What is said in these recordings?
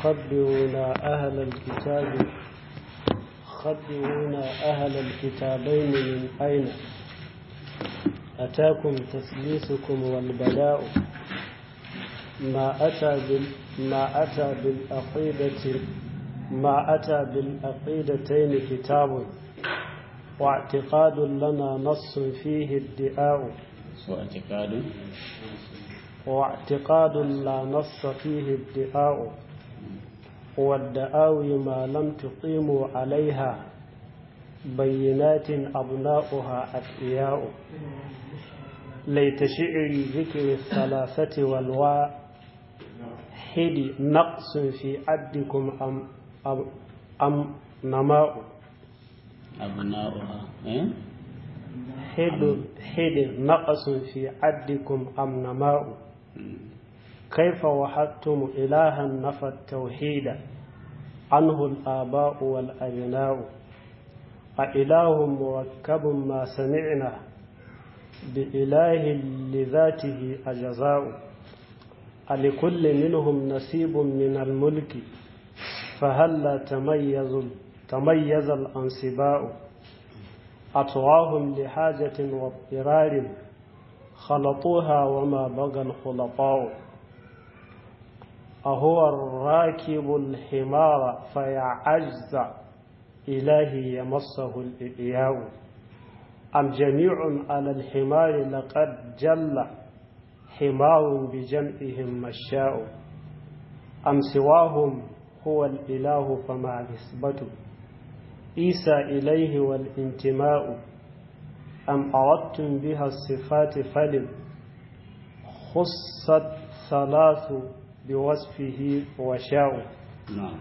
خبرونا أهل الكتاب خبرونا أهل الكتابين من أين أتاكم تثليثكم والبلاء ما أتى بال ما أتى بالعقيدة ما أتى بالعقيدتين كتاب واعتقاد لنا نص فيه ادعاء واعتقاد واعتقاد لا نص فيه ادعاء والدعاوي ما لم تقيموا عليها بينات أبناؤها أتقياء ليت شعري ذكر الثلاثة والواحد نقص في عدكم أم, أم, أم نماء أبناؤها إيه؟ حد حد نقص في عدكم أم نماء كيف وحدتم إلها نفى التوحيد عنه الآباء والأبناء أإله مركب ما سمعنا بإله لذاته أجزاء ألكل منهم نصيب من الملك فهلا تميز تميز الأنصباء أطواهم لحاجة واضطرار خلطوها وما بغى الخلطاء أهو الراكب الحمار فيعجز إلهي يمسه الإياء أم جميع على الحمار لقد جل حمار بجمعهم مشاء أم سواهم هو الإله فما نسبته عيسى إليه والانتماء أم أردتم بها الصفات فلم خصت ثلاث بوصفه وشاء نعم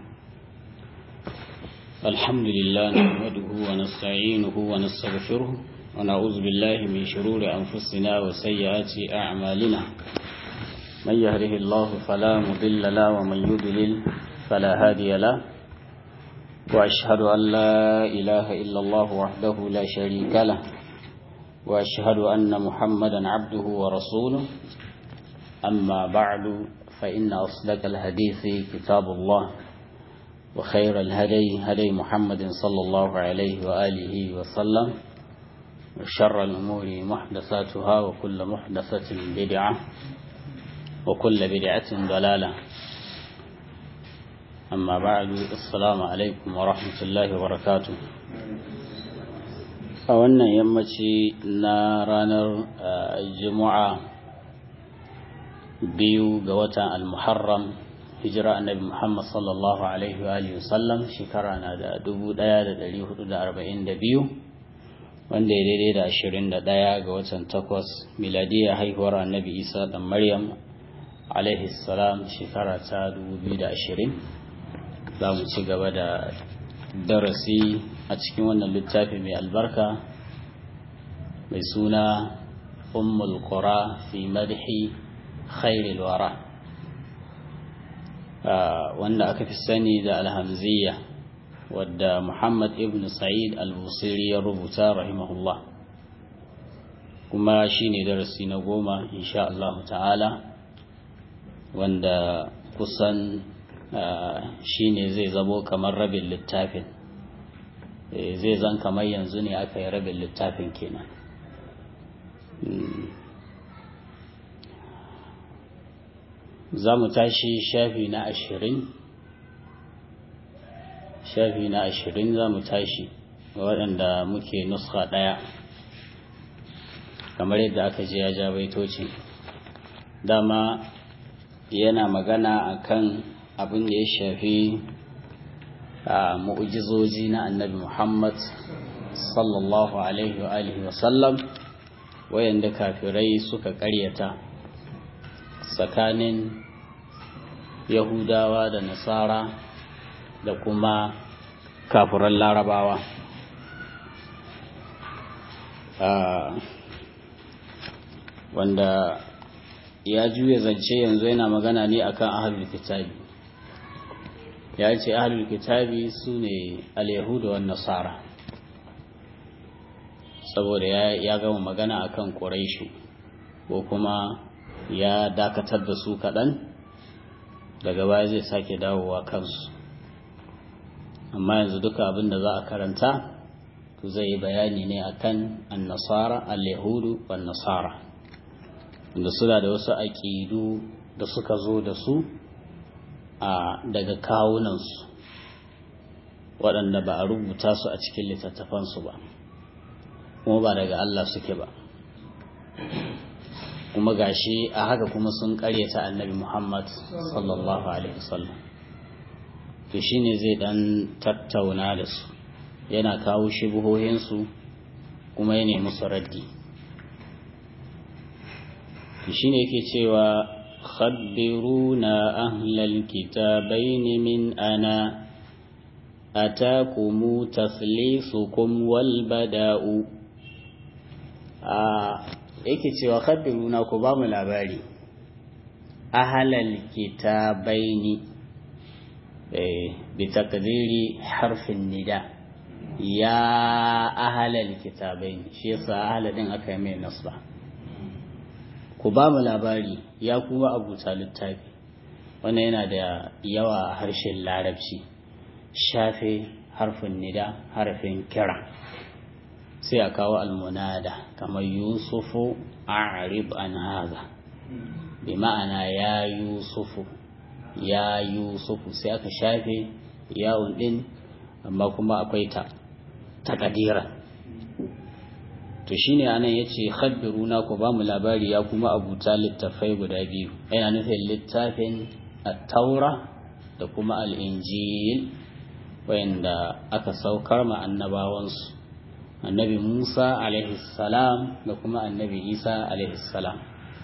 الحمد لله نحمده ونستعينه ونستغفره ونعوذ بالله من شرور أنفسنا وسيئات أعمالنا من يهده الله فلا مضل له ومن يضلل فلا هادي له وأشهد أن لا إله إلا الله وحده لا شريك له وأشهد أن محمدا عبده ورسوله أما بعد فإن أصدق الحديث كتاب الله وخير الهدي هدي محمد صلى الله عليه وآله وسلم وشر الأمور محدثاتها وكل محدثة بدعة وكل بدعة ضلالة أما بعد السلام عليكم ورحمة الله وبركاته a wannan yammaci na ranar juma'a biyu ga watan al-muharram hijira annabi muhammad sallallahu alaihi wa sallam shekara na da 1442 wanda ya daidai da 21 ga watan takwas miladiyya haihuwar annabi isa dan maryam alaihi salam shekara ta 2020 za mu ci gaba da darasi a cikin wannan littafi mai albarka mai suna ummul qura fi madhi khairil wara wanda aka fi sani da alhamziya wadda muhammad ibn sa'id al-busiri ya rubuta rahimahullah kuma shine darasi na goma insha Allah ta'ala wanda kusan shine zai zabo kamar rabin littafin zai zan kamar yanzu ne aka yi rabin littafin kenan za mu tashi shafi na ashirin shafi na ashirin za mu tashi waɗanda muke nuska ɗaya kamar yadda aka je ya ja baitoci dama yana magana akan abin da ya shafi a mu'ujizoji na annabi Muhammad sallallahu alaihi wa alihi wa sallam wayanda kafirai suka karyata tsakanin yahudawa da nasara da kuma kafiran larabawa wanda ya juya zance yanzu yana magana ne akan ahlul kitabi ya ce ahlul kitabi su ne al-yahudu wan nasara saboda ya gama magana akan quraishu ko kuma ya dakatar da su kaɗan daga baya zai sake dawowa kansu amma yanzu duka abin da za a karanta to zai yi bayani ne akan annasara al-yahudu wan nasara inda suna da wasu aƙidu da suka zo da su a daga kawunansu waɗanda ba a rubuta su a cikin littattafansu ba kuma ba daga Allah suke ba kuma gashi a haka kuma sun ƙaryata annabi Muhammad sallallahu alaihi wasallam to shine zai dan tattauna da su yana kawo shubuhohinsu kuma ya nemi su raddi to shine yake cewa khabbiruna ahlal kitabain min ana atakumu taslisukum wal bada'u a yake cewa khabbiruna ku ba mu labari ahlal kitabaini bi takdiri harfin nida ya ahlal kitabaini shi yasa ahla din aka yi mai nasba ku ba mu labari ya kuma abuta littafi wannan yana da yawa harshen larabci shafe harfin nida harfin kira sai a kawo almunada kamar yusufu a'rib an haza bi ma'ana ya yusufu ya yusufu sai aka shafe yawon din amma kuma akwai ta takadira to shine anan yace khabbiruna ku ba mu labari ya kuma abuta littafai guda biyu yana nufin littafin at-taura da kuma al-injil wanda aka saukar ma annabawansu annabi Musa alaihi salam da kuma annabi Isa alaihi salam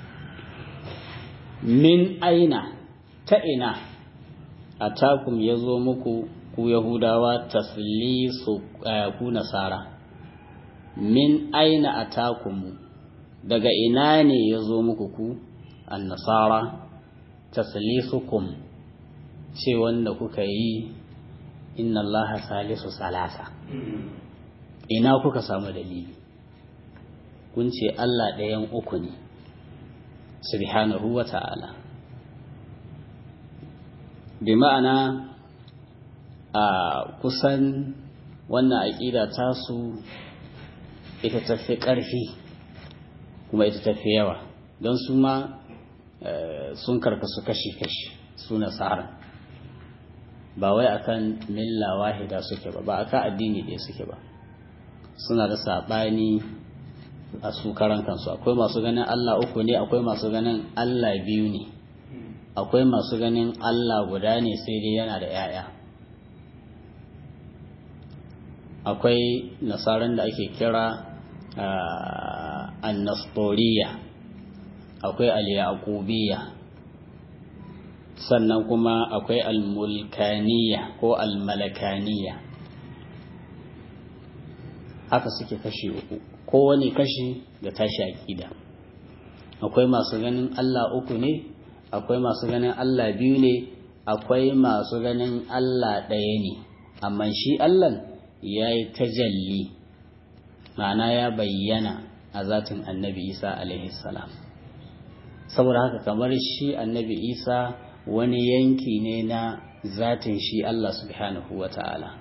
min aina ta ina atakum yazo muku ku yahudawa taslisu ku nasara min aina atakum daga ina ne yazo muku ku annasara taslisukum ce wanda kuka yi inna allaha salisu salasa ina kuka samu dalili kun ce Allah ɗayan uku ne subhanahu wa ta'ala bi ma'ana a kusan wannan aƙida tasu ita tafi ƙarfi kuma ita tafi yawa don su ma sun karkasu kashi-kashi su nasara ba wai akan milla wahida suke ba ba akan addini ɗaya suke ba suna da saɓani a su karan kansu akwai masu ganin Allah uku ne akwai masu ganin Allah biyu ne akwai masu ganin Allah guda ne sai dai yana da ‘ya'ya akwai nasaran da ake kira annastoriya akwai al-yaqubiyya sannan kuma akwai al-mulkaniya ko al-malakaniya haka suke kashi uku kowane kashi da tashi aƙida akwai masu ganin Allah uku ne akwai masu ganin Allah biyu ne akwai masu ganin Allah ɗaya ne amma shi Allah ya yi tajalli ma'ana ya bayyana a zatin annabi isa salam saboda haka kamar shi annabi isa wani yanki ne na zatin shi Allah subhanahu wa ta'ala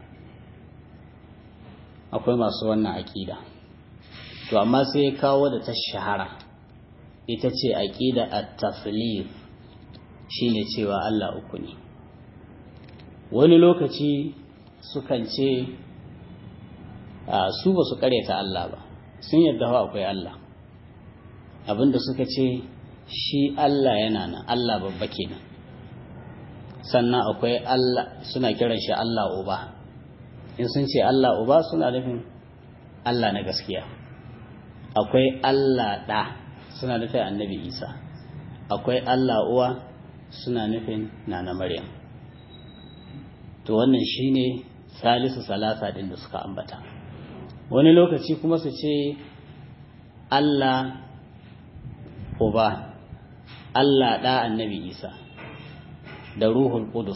akwai masu wannan aƙida to amma sai ya kawo da ta shahara ita ce aƙida at-taflif shine cewa Allah uku ne wani lokaci sukan ce su ba su karyata Allah ba sun yadda hawa akwai Allah abinda suka ce shi Allah yana nan Allah babba kenan sannan akwai Allah suna kiran shi Allah uba in sun ce Allah uba suna nufin Allah na gaskiya akwai Allah ɗa suna nufin annabi Isa akwai Allah uwa suna nufin nana Maryam to wannan shine salisu salasa din da suka ambata wani lokaci kuma su ce Allah uba Allah ɗa annabi Isa da ruhul qudus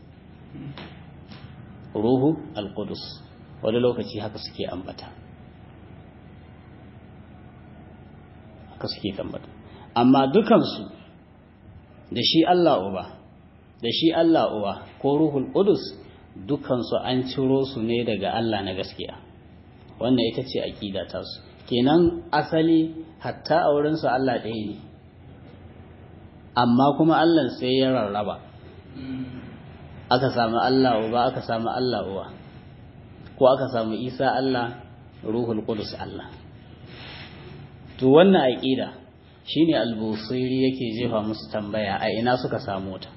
ruhu al-qudus wani lokaci haka suke ambata haka suke tambata amma dukansu da shi Allah uba da shi Allah uwa ko ruhul qudus dukansu an ciro su ne daga Allah na gaskiya wannan ita ce aqida ta su kenan asali hatta a wurin su Allah ɗaya ne amma kuma Allah sai ya rarraba aka samu Allah uba aka samu Allah uwa ko aka samu Isa Allah ruhul qudus Allah to wannan aqida shine al-busiri yake jefa musu tambaya a ina suka samu ta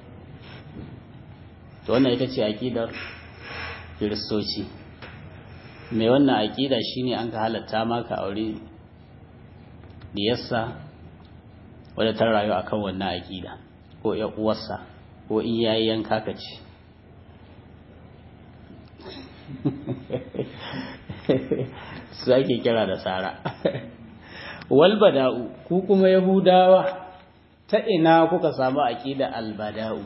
to wannan ita ce aqidar kiristoci mai wannan aqida shine an ka halatta maka aure diyarsa wadda ta rayu akan wannan aqida ko ya uwarsa ko in yayi yanka ka ce su ake kira da tsara walbada'u ku kuma yahudawa ta ina kuka samu aqida albada'u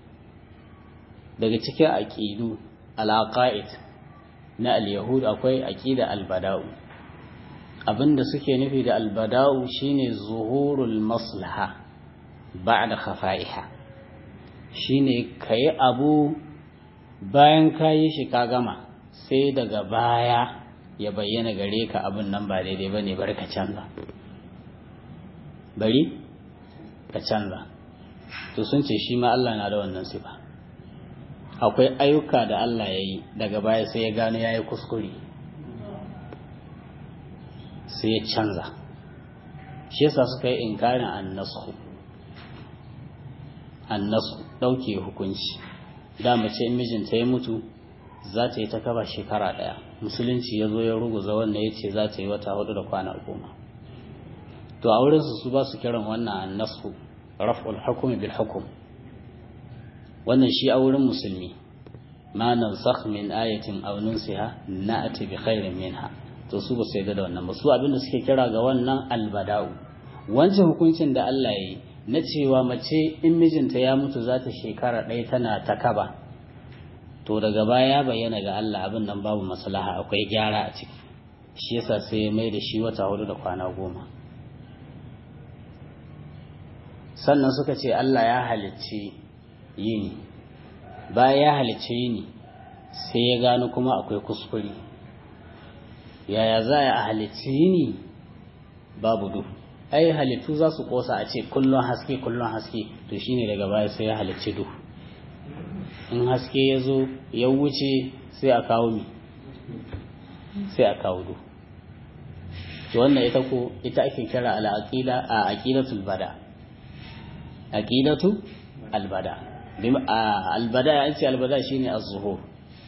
daga cikin aqidu alaqaid na alyahud akwai aqida albada'u abinda suke nufi da albada'u shine zuhurul maslaha ba'da khafa'iha shine kai abu bayan kayi shi ka gama sai daga baya ya bayyana gare ka abin nan ba daidai ba ne bari ka canza bari ka canza to sun ce shi ma Allah na da wannan sifa akwai ayyuka da Allah ya yi daga baya sai ya gano ya yi kuskure sai ya canza shi yasa suka yi inkarin annasu annasu ɗauke hukunci da mace in mijinta ya mutu za ta yi ta kaba shekara ɗaya musulunci ya zo ya ruguza wannan ya ce za ta yi wata hudu da kwana goma to a wurinsu su ba su kiran wannan annasu raf'ul hukumi bil hukum wannan shi a wurin musulmi ma nansakh min ayatin aw nunsiha na'ti bi khairin minha to su ba su yarda da wannan ba su abinda suke kira ga wannan albada'u wancan hukuncin da Allah ya yi na cewa mace in mijinta ya mutu za ta shekara ɗaya tana ta kaba to daga baya ya bayyana ga Allah abin nan babu maslaha akwai gyara a ciki shi yasa sai ya mai da shi wata hudu da kwana goma sannan suka ce Allah ya halicci yini bayan ya halicci yini sai ya gano kuma akwai kuskure yaya za a halicci yini babu duhu ai halittu za su kosa a ce kullum haske kullum haske to shine daga baya sai ya halicci duhu in haske ya zo ya wuce sai a kawo mi sai a kawo duhu to wannan ita ko ita ake kira ala aqida a aqidatul bada aqidatu albada albada an ce albada shine az-zuhur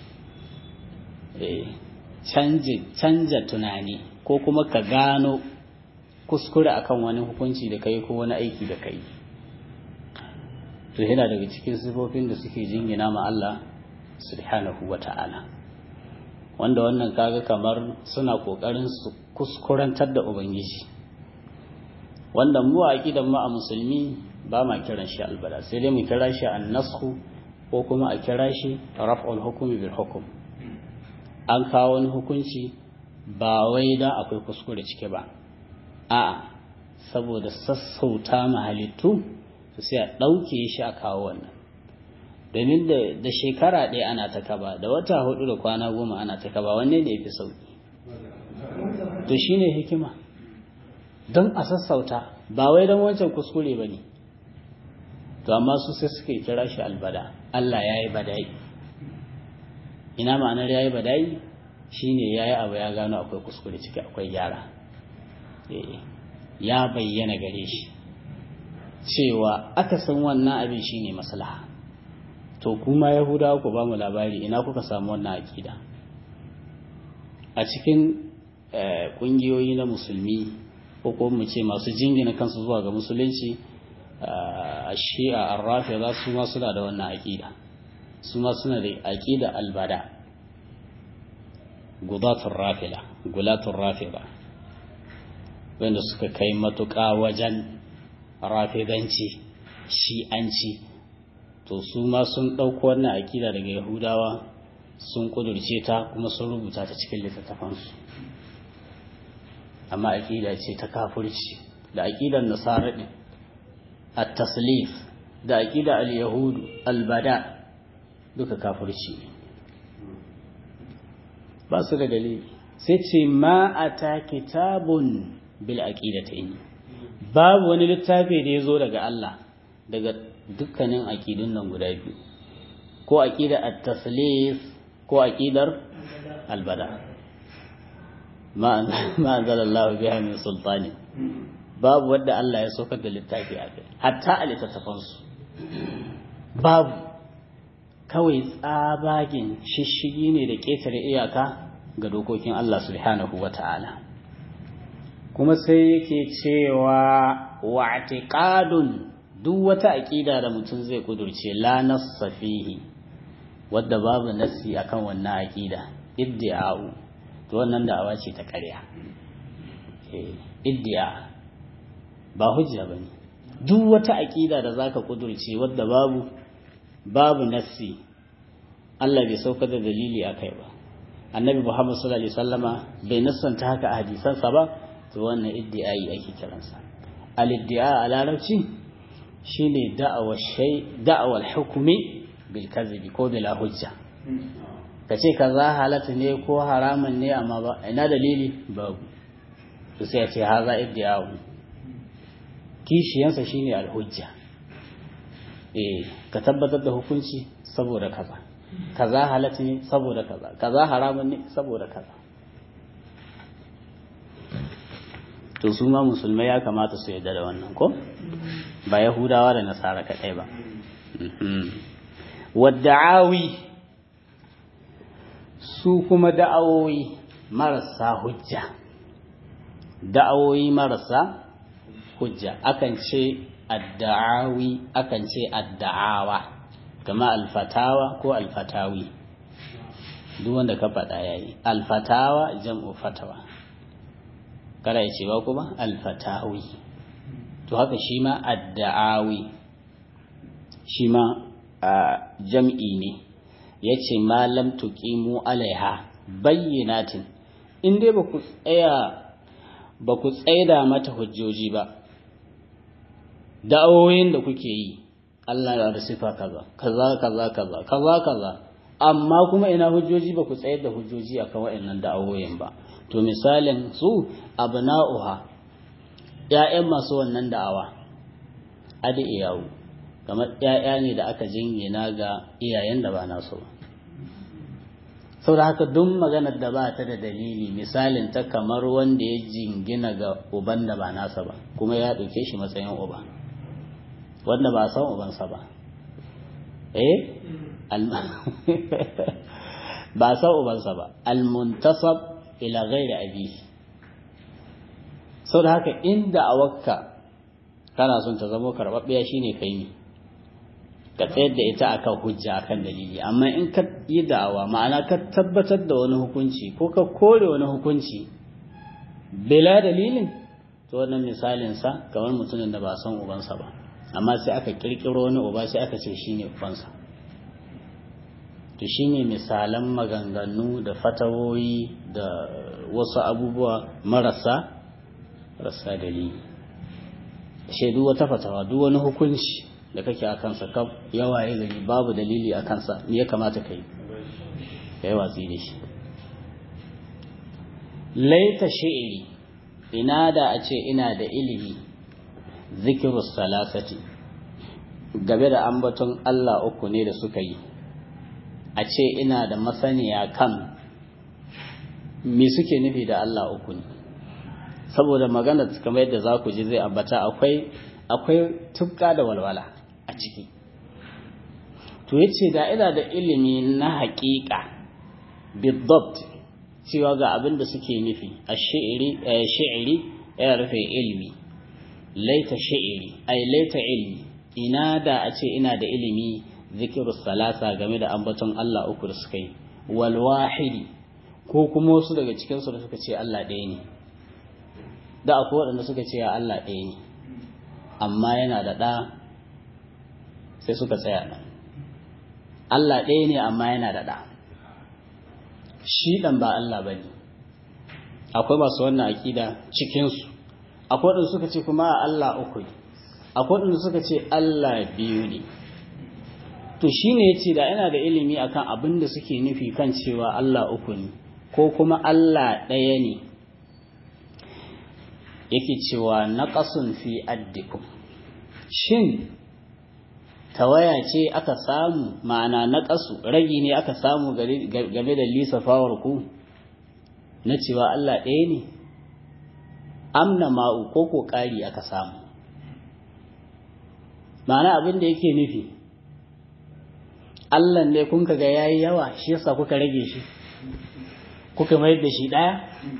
eh canje canja tunani ko kuma ka gano kuskure akan wani hukunci da kai ko wani aiki da kai to yana daga cikin sifofin da suke jingina ma Allah subhanahu wata'ala wanda wannan kaga kamar suna kokarin su kuskurantar da ubangiji wanda mu a aqidan mu a musulmi ba ma kiran shi albada sai dai mu kira shi annasku ko kuma a kira shi raf'ul hukmi bil hukm an kawo wani hukunci ba wai dan akwai kuskure cike ba a'a saboda sassauta mahalittu to sai a ɗauke shi a kawo wannan domin da shekara ɗaya ana ta kaba da wata hudu da kwana goma ana ta kaba wanne ne fi sauki to shine hikima don a sassauta ba wai don wancan kuskure ba ne to amma su sai suke kira shi albada Allah ya yi badai ina ma'anar ya yi badai shine ya yi abu ya gano akwai kuskure ciki akwai gyara ya bayyana gare shi cewa aka san wannan abin shine maslaha to kuma yahudawa ku ba mu labari ina kuka samu wannan akida a cikin kungiyoyi na musulmi ko kuma mu ce masu jingina kansu zuwa ga musulunci a shi'a arrafida su ma suna da wannan akida su ma suna da akida albada gudatun rafida gulatun rafida wanda suka kai matuƙa wajen rafidanci shi'anci to su ma sun ɗauko wannan akida daga yahudawa sun ƙudurce ta kuma sun rubuta ta cikin littattafansu amma akida ce ta kafurci da akidar nasara ɗin at-taslif da aqida al-yahudu al-bada duka kafirci ne ba su da dalili sai ce ma ata kitabun bil aqidatayn babu wani littafi da ya zo daga Allah daga dukkanin aqidun nan guda biyu ko aqida at-taslif ko aqidar al-bada ma anzalallahu biha min sultani babu wanda Allah ya saukar da littafi a kai hatta a littattafansu babu kawai tsabagen shishigi ne da ƙetare iyaka ga dokokin Allah subhanahu wa ta'ala kuma sai yake cewa wa'tiqadun duk wata aƙida da mutum zai kudurce la nassa fihi wadda babu nassi akan wannan aƙida iddi'a'u to wannan da'awa ce ta ƙarya iddi'a ba hujja bane duk wata aƙida da zaka kudurce wadda babu babu nassi Allah bai sauka da dalili akai ba annabi Muhammad sallallahu alaihi wasallama bai nassanta haka a hadisansa ba to wannan iddi'ai ake kiransa al-iddi'a a larabci shine da'awa shay da'awa al-hukmi bil kadhibi ko bila hujja kace kaza halata ne ko haraman ne amma ba ina dalili babu to sai ya ce haza iddi'a'u kishiyansa shine al-hujja eh ka tabbatar da hukunci saboda kaza kaza halatta ne saboda kaza kaza haramun ne saboda kaza to su ma musulmai ya kamata su yarda da wannan ko ba yahudawa da nasara kaɗai ba wadda'awi su kuma da'awoyi marasa hujja da'awoyi marasa hujja akan ce adda'awi akan ce adda'awa kama alfatawa ko alfatawi duk wanda ka faɗa yayi alfatawa jam'u fatawa kada ya ce ba kuma alfatawi to haka shi ma adda'awi shi ma jam'i ne ya ce ma lam tuqimu alaiha bayyinatin in dai ba ku tsaya ba ku tsaida mata hujjoji ba da'awoyin da kuke yi Allah ya da sifa kaza kaza kaza kaza kaza kaza amma kuma ina hujjoji ba ku tsayar da hujjoji akan waɗannan da'awoyin ba to misalin su abna'uha ƴaƴan masu wannan da'awa adi iyawu kamar ƴaƴa ne da aka jingina ga iyayen da ba nasu ba saboda haka duk maganar da ba ta da dalili misalin ta kamar wanda ya jingina ga uban da ba nasa ba kuma ya ɗauke shi matsayin uba wanda ba san ubansa ba eh ba san ubansa ba almuntasab ila ghairi abihi saboda haka inda a wakka kana son ta zama karɓaɓɓiya shine kai ne ka tsayar da ita akan hujja akan dalili amma in ka yi da'awa ma'ana ka tabbatar da wani hukunci ko ka kore wani hukunci bila dalilin to wannan misalin sa kamar mutumin da ba san ubansa ba amma sai aka kirkiro wani uba sai aka ce shine ubansa to shine misalan maganganu da fatawoyi da wasu abubuwa marasa rasa dalili shaidu wata fatawa duk wani hukunci da kake a kansa kaf yawa ya gani babu dalili a kansa me ya kamata ka yi ka yi watsi da shi laita shi'iri ina da a ce ina da ilimi zikirus salasati game da ambaton Allah uku ne da suka yi a ce ina da masaniya kan me suke nufi da Allah uku ne saboda magana kamar yadda za ku ji zai ambata akwai akwai tufka da walwala a ciki to yace da ina da ilimi na haƙiƙa bidabt cewa ga abin da suke nufi a shi'iri shi'iri ya rufe ilimi laita shi'iri ai laita ilmi ina da a ce ina da ilimi zikiru salasa game da ambaton Allah uku da suka yi wal wahidi ko kuma wasu daga cikin su da suka ce Allah ɗaya ne da akwai waɗanda suka ce Allah ɗaya ne amma yana da ɗa sai suka tsaya nan Allah ɗaya ne amma yana da ɗa shi ɗan ba Allah ba ne akwai masu wannan aƙida cikinsu akwai waɗanda suka ce kuma Allah uku ne akwai wanda suka ce Allah biyu ne to shine yace da yana da ilimi akan abin da suke nufi kan cewa Allah uku ne ko kuma Allah ɗaya ne yake cewa naqasun fi addikum shin tawaya ce aka samu ma'ana naqasu ragi ne aka samu game da lisafawar ku na cewa Allah ɗaya ne amna ma'u ko ko ƙari aka samu ma'ana abin da yake nufi Allah ne kun ga yayi yawa shi yasa kuka rage shi kuka mayar da shi ɗaya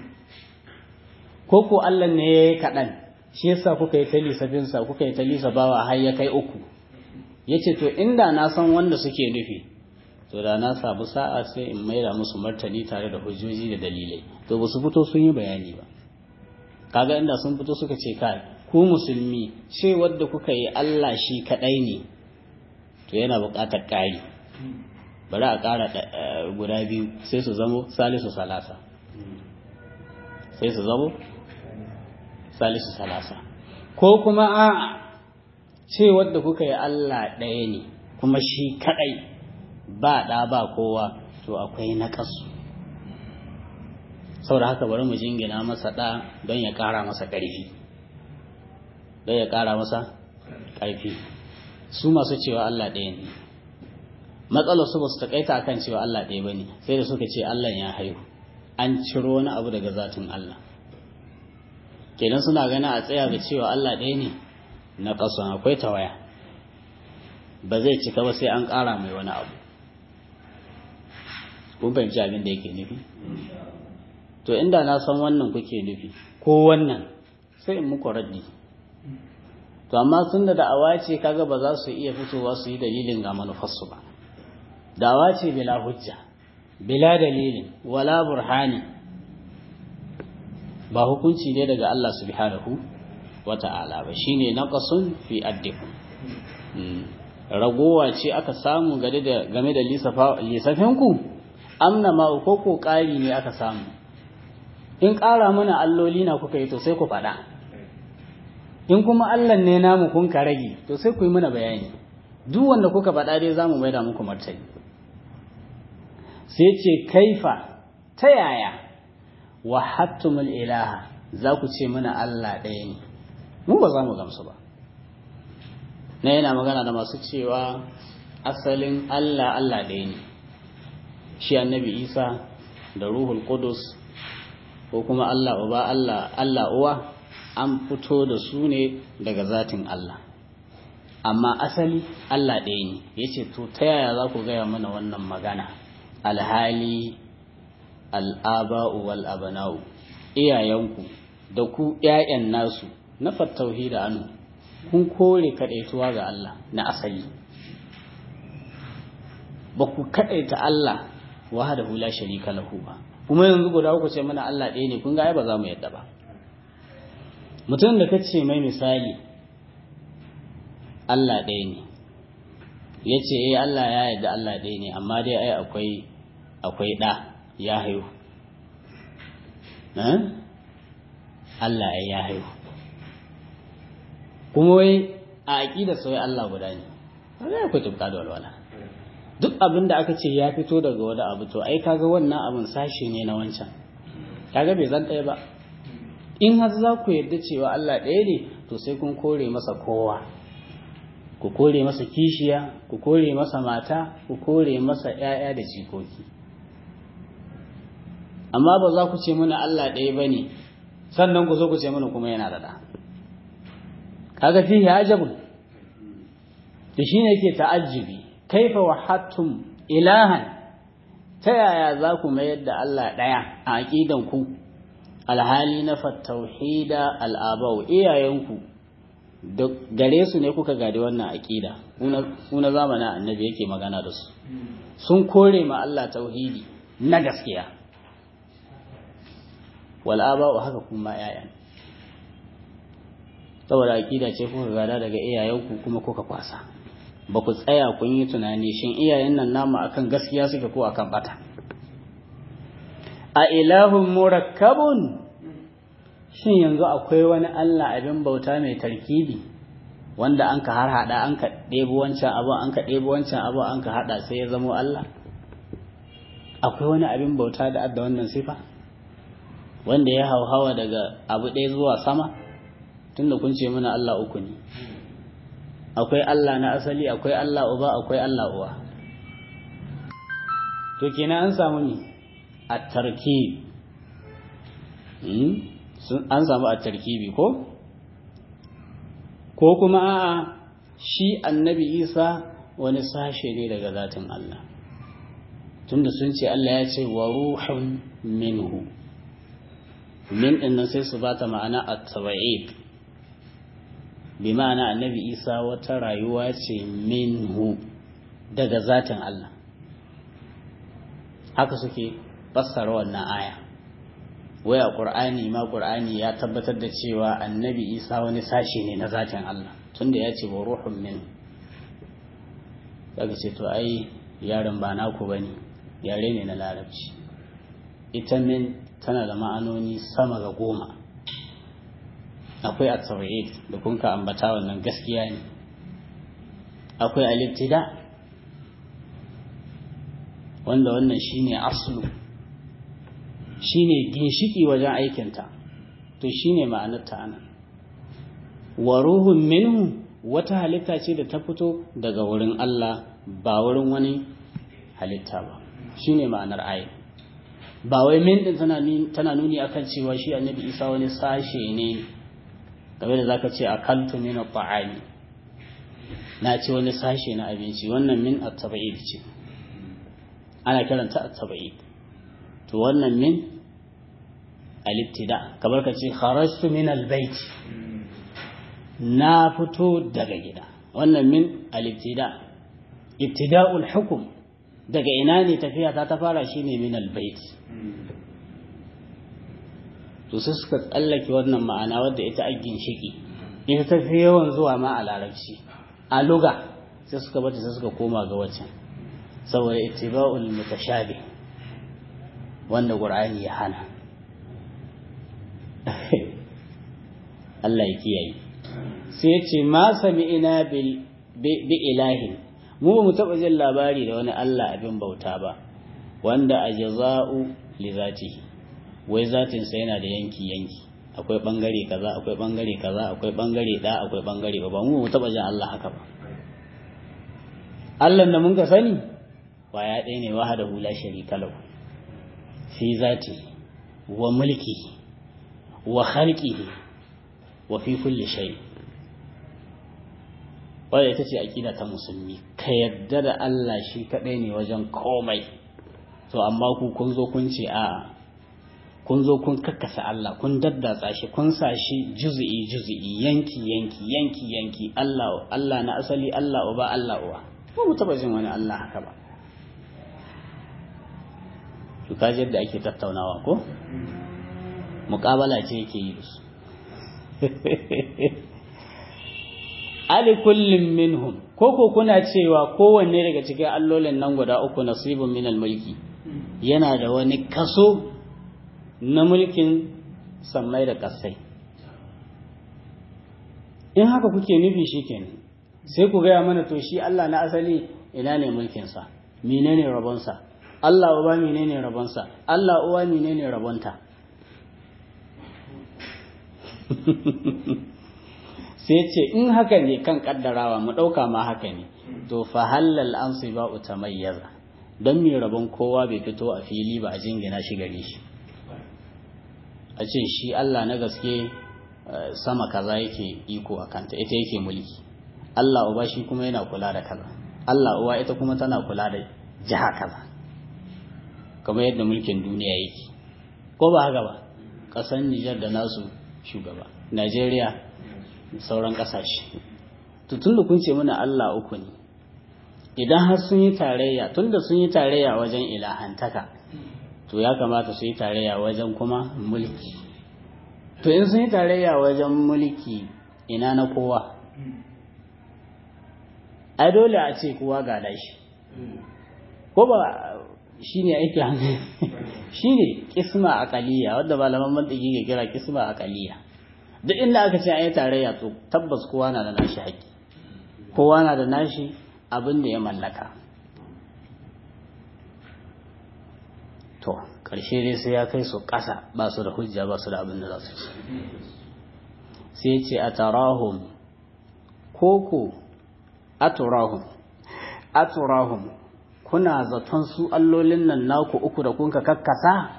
ko ko Allah ne yayi kaɗan shi yasa kuka yi ta lissafinsa kuka yi ta lissafawa har ya kai uku yace to inda na san wanda suke nufi to da na samu sa'a sai in maida musu martani tare da hujjoji da dalilai to ba su fito sun yi bayani ba kaga inda sun fito suka ce kai ku musulmi ce wadda kuka yi Allah shi kadai ne to yana buƙatar ƙari bari a ƙara guda biyu sai su zamo salisu salasa sai su zamo salisu salasa ko kuma a ce wadda kuka yi Allah ɗaya ne kuma shi kadai ba ɗa ba kowa to akwai naƙasu saboda haka bari mu jingina masa ɗa don ya ƙara masa ƙarfi don ya ƙara masa ƙarfi su masu cewa Allah ɗaya ne matsalar su ba su taƙaita akan cewa Allah ɗaya ba ne sai da suka ce Allah ya haihu an ciro wani abu daga zatin Allah kenan suna gani a tsaya ga cewa Allah ɗaya ne na ƙasan akwai tawaya ba zai cika ba sai an ƙara mai wani abu kun fahimci abin da yake nufi to inda na san wannan kuke nufi ko wannan sai in muku raddi to amma tun da da'awa ce kaga ba za su iya fitowa su yi dalilin ga manufarsu ba da'awa ce bila hujja bila dalilin wala burhani ba hukunci ne daga Allah subhanahu wata'ala ba shine naqasun fi addikum ragowa ce aka samu game da game da lisafinku amna ma ko ko ƙari ne aka samu in ƙara mana alloli na kuka yi to sai ku faɗa in kuma Allah ne namu kun ka rage to sai ku yi mana bayani duk wanda kuka faɗa dai zamu maida muku martani sai ce kaifa ta yaya wahattumul ilaha za ku ce mana Allah ɗaya ne mu ba za mu gamsu ba na yana magana da masu cewa asalin Allah Allah ɗaya ne shi annabi Isa da Ruhul Qudus ko kuma Allah uba Allah Allah uwa an fito da su ne daga zatin Allah amma asali Allah ɗaya ne yace to ta yaya za ku gaya mana wannan magana alhali al'aba'u wal abana'u iyayenku da ku ƴaƴan nasu na fattauhi da anu kun kore kaɗaituwa ga Allah na asali ba ku kaɗaita Allah wahdahu la sharika lahu ba kuma yanzu guda uku ce mana Allah ɗaya ne kun ga ai ba za mu yadda ba mutum da kace mai misali Allah ɗaya ne ya ce eh Allah ya yadda Allah ɗaya ne amma dai ai akwai akwai ɗa ya haihu Allah ya haihu kuma wai a aƙida sai Allah guda ne wanda akwai tufka da walwala duk abin da aka ce ya fito daga wani abu to ai kaga wannan abin sashe ne na wancan kaga bai zan ɗaya ba in har za ku yarda cewa Allah ɗaya ne to sai kun kore masa kowa ku kore masa kishiya ku kore masa mata ku kore masa ‘ya'ya da jikoki amma ba za ku ce mana Allah ɗaya ba ne sannan ku zo ku ce mana kuma yana da ɗa kaga fihi ajabun da shi ne ke ta'ajjibi kaifa wahattum ilahan ta yaya za ku mayar da Allah ɗaya a aƙidan ku alhali na fattauhida al'abau iyayenku da gare su ne kuka gadi wannan aƙida kuna zamanin annabi yake magana da su sun kore ma Allah tauhidi na gaskiya wal'abau haka kuma ‘ya'yan saboda aƙida ce kuka gada daga iyayenku kuma kuka kwasa ba ku tsaya kun yi tunani shin iyayen nan namu akan gaskiya suke ko akan bata a ilahun murakkabun shin yanzu akwai wani Allah abin bauta mai tarkibi wanda an ka har hada an ka ɗebo wancan abu an ka ɗebo wancan abu an ka hada sai ya zamo Allah akwai wani abin bauta da adda wannan sifa wanda ya hauhawa daga abu ɗaya zuwa sama tunda kun ce mana Allah uku ne akwai Allah na asali akwai Allah uba akwai Allah uwa to kenan an samu ne a tarkib an samu a tarkibi ko ko kuma a'a shi annabi isa wani sashe ne daga zatin Allah tunda sun ce Allah ya ce wa ruhun minhu min din nan sai su bata ma'ana at-tabi'id bi ma'ana annabi isa wata rayuwa ce minhu daga zatin Allah haka suke fassara wannan aya waya qur'ani ma qur'ani ya tabbatar da cewa annabi isa wani sashi ne na zatin Allah tunda ya ce wa ruhun min daga ce to ai yaron ba naku bane yare ne na larabci ita min tana da ma'anoni sama ga goma akwai at-tawhid da kun ka ambata wannan gaskiya ne akwai al-ibtida wanda wannan shine aslu shine ginshiki wajen aikinta to shine ma'anar ta anan wa ruhun minhu wata halitta ce da ta fito daga wurin Allah ba wurin wani halitta ba shine ma'anar ayi ba wai min din tana nuni akan cewa shi annabi Isa wani sashe ne game da zaka ce akaltu min at-ta'ami na ce wani sashe na abinci wannan min at-tab'id ce ana kiranta at-tab'id to wannan min al-ibtida kamar ka ce kharajtu min al-bayt na fito daga gida wannan min al-ibtida ibtida'ul hukm daga ina ne tafiya ta ta fara shine min al-bayt to sai suka tsallake wannan ma'ana wadda ita a ginshiki ita ta fi yawan zuwa ma a larabci a luga sai suka bata sai suka koma ga waccan saboda ittiba'ul mutashabi wanda qur'ani ya hana Allah ya kiyaye sai ya ce ma sami'ina bil bi ilahin mu ba mu taɓa jin labari da wani Allah abin bauta ba wanda a jaza'u li zatihi wai zatinsa yana da yanki yanki akwai bangare kaza akwai bangare kaza akwai bangare da akwai bangare ba mu mu taɓa jin Allah haka ba Allah da mun ka sani kwaya ɗaya ne wahada hula sharika lahu fi zati wa mulki wa khalqihi wa fi kulli shay' wadda ita ce aƙida ta musulmi ka yadda da Allah shi kaɗai ne wajen komai to amma ku kun zo kun ce a'a kun zo kun kakkasa Allah kun daddatsa shi kun sa shi juzu'i juzu'i yanki yanki yanki yanki Allah Allah na asali Allah uba Allah uwa ba mu taba jin wani Allah haka ba to kaji yadda ake tattaunawa ko muƙabala ce yake yi da su ali kullum minhum ko ko kuna cewa kowanne daga cikin allolin nan guda uku nasibun minal mulki yana da wani kaso na mulkin sammai da kasai in haka kuke nufi shikenan sai ku gaya mana to shi Allah na asali ina ne mulkinsa menene rabonsa Allah uba menene rabonsa Allah uwa menene rabonta sai ce in haka ne kan kaddarawa mu ɗauka ma haka ne to fa halal an su ba utamayyaza don mai rabon kowa bai fito a fili ba a jingina shi gare shi a ce shi Allah na gaske sama kaza yake iko a kanta ita yake mulki Allah uba shi kuma yana kula da kaza Allah uwa ita kuma tana kula da jiha kaza kamar yadda mulkin duniya yake ko ba haka ba ƙasar Nijar da nasu shugaba Najeriya sauran ƙasashe to tun da kun ce mana Allah uku ne idan har sun yi tarayya tun da sun yi tarayya wajen ilahantaka to ya kamata su yi tarayya wajen kuma mulki to in sun yi tarayya wajen mulki ina na kowa ai dole a ce kowa ga shi ko ba shi ne aiki hankali shi ne kisma akaliya wadda malaman mantiki ke kira kisma akaliya duk inda aka ce an yi tarayya to tabbas kowa na da nashi haƙƙi kowa na da nashi abin da ya mallaka to ƙarshe dai sai ya kai su ƙasa ba su da hujja ba su da abin da za su ci sai ce a tarahum koko a turahum a turahum kuna zaton su allolin nan naku uku da kunka kakkasa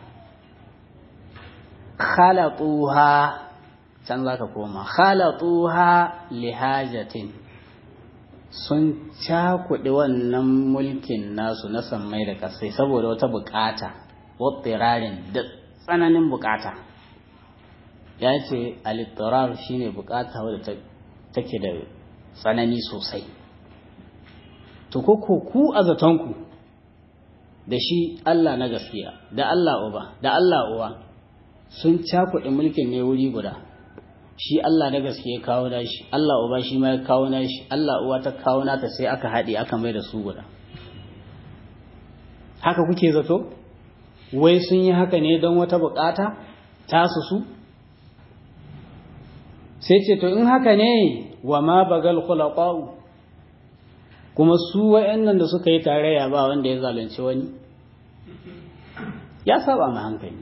khalatuha can za ka koma khalatuha lihajatin sun cakuɗi wannan mulkin nasu na sammai da ƙasai saboda wata buƙata wattirarin da tsananin buƙata ya ce alittirar shine buƙata wadda take da tsanani sosai to ko ku a zatonku da shi Allah na gaskiya da Allah uba da Allah uwa sun cakuɗe mulkin ne wuri guda shi Allah na gaske ya kawo nashi Allah uba shi ma ya kawo nashi Allah uwa ta kawo nata sai aka haɗe aka mai da su guda haka kuke zato wai sun yi haka ne don wata bukata tasu su sai ce to in haka ne wa ma bagal khulaqa'u kuma su wayannan da suka yi tarayya ba wanda ya zalunci wani ya saba ma hankali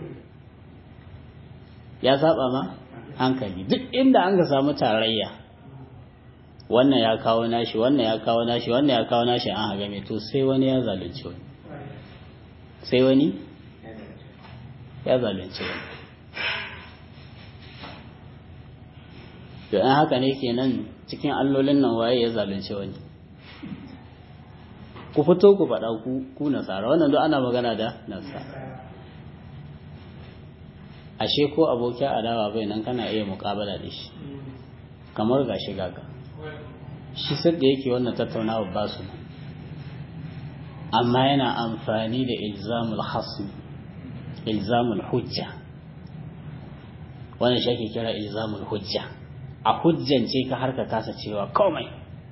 ya saba ma hankali duk inda an ga samu tarayya wannan ya kawo nashi wannan ya kawo nashi wannan ya kawo nashi an haga mai to sai wani ya zalunci wani sai wani ya zalunci wani to an haka ne kenan cikin allolin nan waye ya zalunci wani ku fito ku faɗa ku ku nasara wannan duk ana magana da nasara ashe ko abokin adawa bai nan kana iya mukabala da shi kamar ga shi gaga shi sadda yake wannan tattaunawa ba su amma yana amfani da ilzamul hasmi ilzamul hujja wannan shi ake kira ilzamul hujja a hujjance ka har ka kasa cewa komai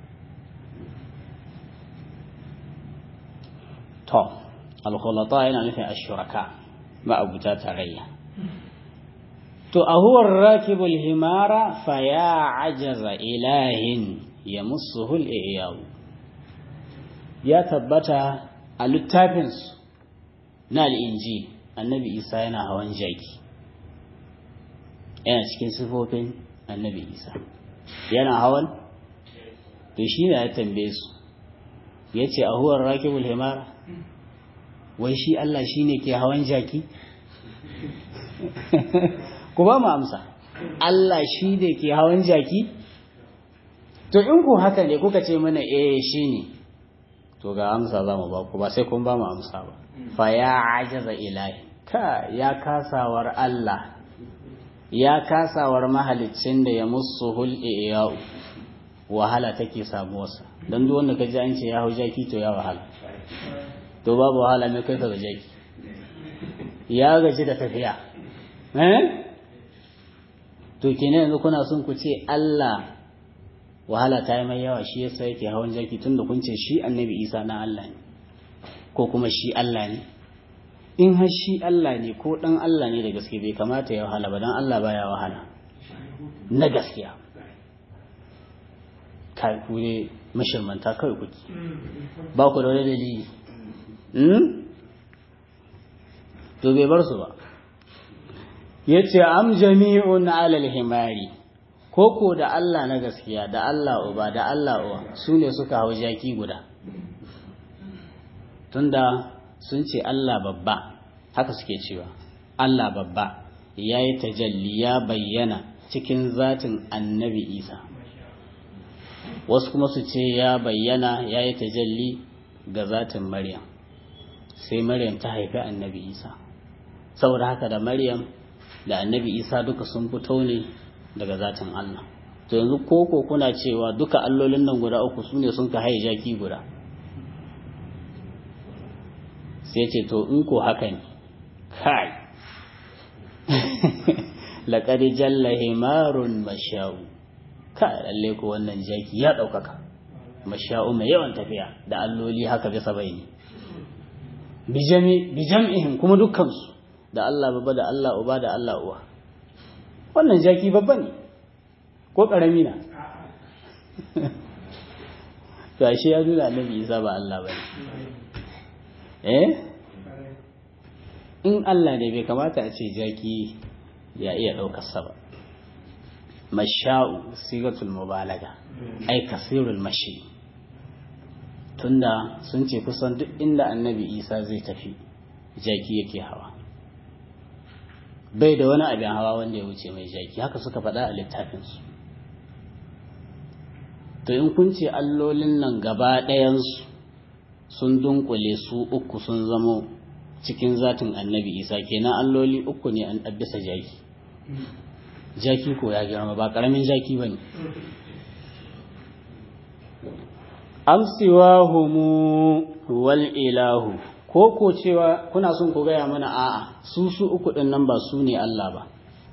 to alkhulata yana nufin ashuraka ma'abuta tarayya to a huwar rakibul himara fa ya ajaza ilahin ya musuhul iyawu ya tabbata a littafinsu na al'inji annabi isa yana hawan jaki yana cikin sifofin annabi isa yana hawan to shi ne ya tambaye su ya ce a huwar rakibul himara wai shi Allah shi ne ke hawan jaki ku ba mu amsa Allah shi ne ke hawan jaki to in ku haka ne kuka ce mana eh shi ne to ga amsa za mu ba ku ba sai kun ba mu amsa ba fa ya ajaza ilahi ka ya kasawar Allah ya kasawar mahaliccin da ya musu hul'iyau wahala take samuwarsa don duk wanda ka ji an ce ya hau jaki to ya wahala to babu wahala mai kai ka ga jaki ya gaji da tafiya eh to kenan yanzu kuna son ku ce Allah wahala ta yi mai yawa shi yasa yake hawan jaki tunda kun ce shi annabi Isa na Allah ne ko kuma shi Allah ne in har shi Allah ne ko dan Allah ne da gaske bai kamata ya wahala ba dan Allah baya wahala na gaskiya kai ku ne mashirmanta kawai kuke ba ku da wani dalili to bai bar su ba ya ce am jami'un alal himari koko da Allah na gaskiya da Allah uba da Allah uwa su ne suka hau jaki guda tunda sun ce Allah babba haka suke cewa Allah babba ya yi tajalli ya bayyana cikin zatin annabi isa wasu kuma su ce ya bayyana ya yi tajalli ga zatin maryam sai maryam ta haifi annabi isa saboda haka da maryam da annabi isa duka sun fito ne daga zatin allah to yanzu koko kuna cewa duka allolin nan guda uku su ne sun ka haye jaki guda sai ce to in ko haka ne kai laƙar jalla himarun masha'u ka lalle ko wannan jaki ya ɗaukaka masha'u mai yawan tafiya da alloli haka bisa bai ne bijam'ihim kuma dukkansu da Allah baba da Allah uba da Allah uwa wannan jaki babba ne ko ƙarami na to ashe ya nuna annabi isa ba Allah ba eh in Allah ne bai kamata a ce jaki ya iya ɗaukarsa ba masha'u sigatul mubalaga ai kasirul mashi tunda sun ce kusan duk inda annabi isa zai tafi jaki yake hawa bai da wani abin hawa wanda ya wuce mai jaki haka suka faɗa a littafinsu to in kun ce allolin nan gaba ɗayansu sun dunkule su uku sun zamo cikin zatin annabi isa kenan alloli uku ne an bisa jaki jaki ko ya girma ba ƙaramin jaki ba ne amsiwahumu wal ilahu ko ko cewa kuna son ku gaya mana a'a su su uku ɗin nan ba su ne Allah ba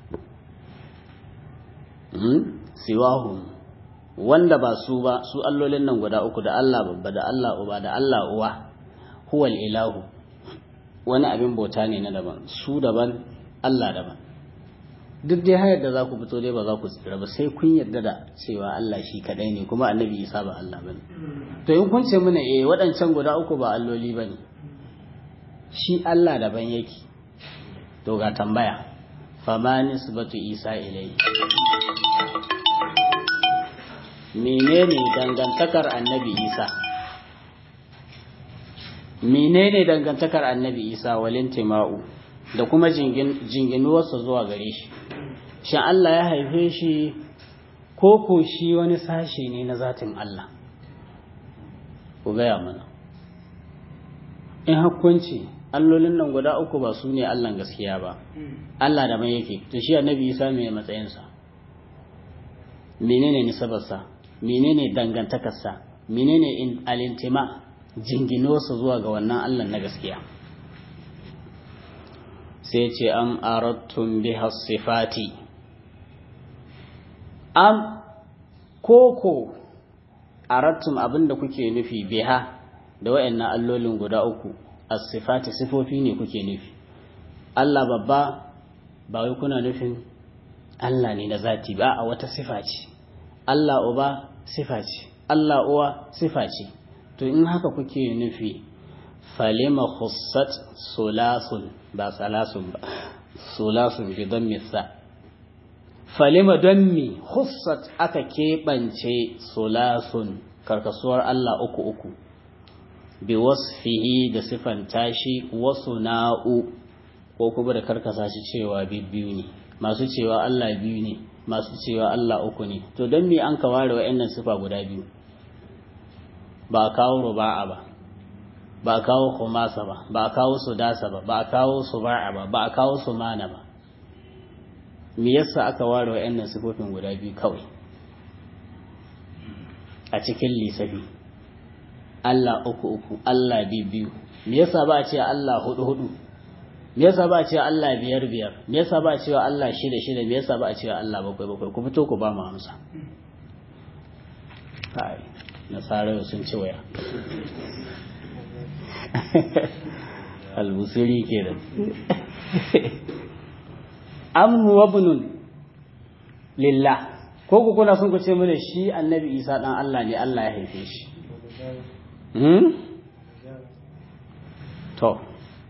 siwahum wanda ba su ba su allolin nan guda uku da Allah babba da Allah uba da Allah uwa huwal ilahu wani abin bauta ne na daban su daban Allah daban duk dai hayar da za ku fito dai ba za ku tsira ba sai kun yarda da cewa Allah shi kadai ne kuma annabi Isa ba Allah bane to in kun ce mana eh waɗancan guda uku ba alloli bane shi Allah daban yake to ga tambaya fama nisbatu Isa ilayhi menene dangantakar annabi Isa menene dangantakar annabi Isa walin tima'u da kuma jinginuwarsa zuwa gare shi shin Allah ya haife shi ko ko shi wani sashe ne na zatin Allah ku gaya mana in hakkunci allolin nan guda uku ba su ne Allah gaskiya ba Allah da mai yake to shi annabi Isa mai matsayinsa menene nisabarsa menene dangantakarsa menene alintima jinginuwarsa zuwa ga wannan Allah na gaskiya sai ce am arattun biha sifati am koko arattum abinda kuke nufi biha da wayannan allolin guda uku as-sifati sifofi ne kuke nufi Allah babba ba wai kuna nufin Allah ne na zati ba a wata sifa ce Allah uba sifa ce Allah uwa sifa ce to in haka kuke nufi falima khussat sulasun ba salasun ba sulasun bi don misa falima don mi khussat aka keɓance sulasun karkasuwar Allah uku uku bi wasfihi da sifanta shi wasu na'u ko kuma da karkasa shi cewa biyu ne masu cewa Allah biyu ne masu cewa Allah uku ne to don me an ka ware wa'annan sifa guda biyu ba a kawo ruba'a ba ba a kawo khumasa ba ba a kawo sudasa ba ba a kawo suba'a ba ba a kawo sumana ba me yasa aka ware wa'annan sifofin guda biyu kawai a cikin lissafi Allah uku uku Allah biyu biyu me yasa ba a ce Allah hudu hudu me yasa ba a ce Allah biyar biyar me yasa ba a ce Allah shida shida me yasa ba a ce Allah bakwai bakwai ku fito ku ba mu amsa kai nasarar sun ci waya albusiri ke da amnu wabnun lillah ko ku kuna sun ku ce mana shi annabi isa dan Allah ne Allah ya haife shi to